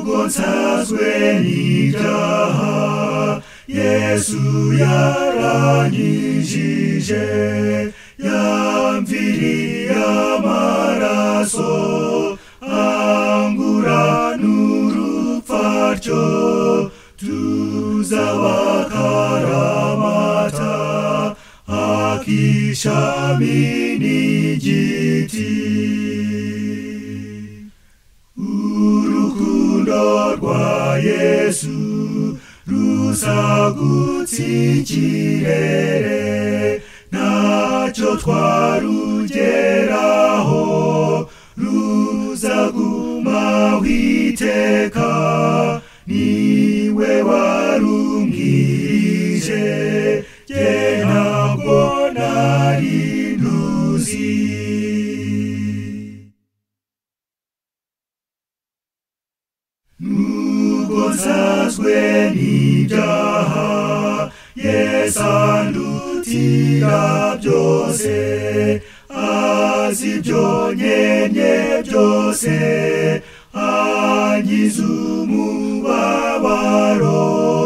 nsanzwe n'ibyaha yesu yaranyijije yamviriye amaraso angura n'urupfaryo tuzabakaramata akishami n'igiti urukundo rwa yesu rusagutse ikirere ntacyo twarugeraho ruzaguma witeka niwe warumwirije jye ntabwo nari nduzi Nubwo nsazwe n'ibyaha yesandutira byose azi ibyo nyenye byose angiza umubabaro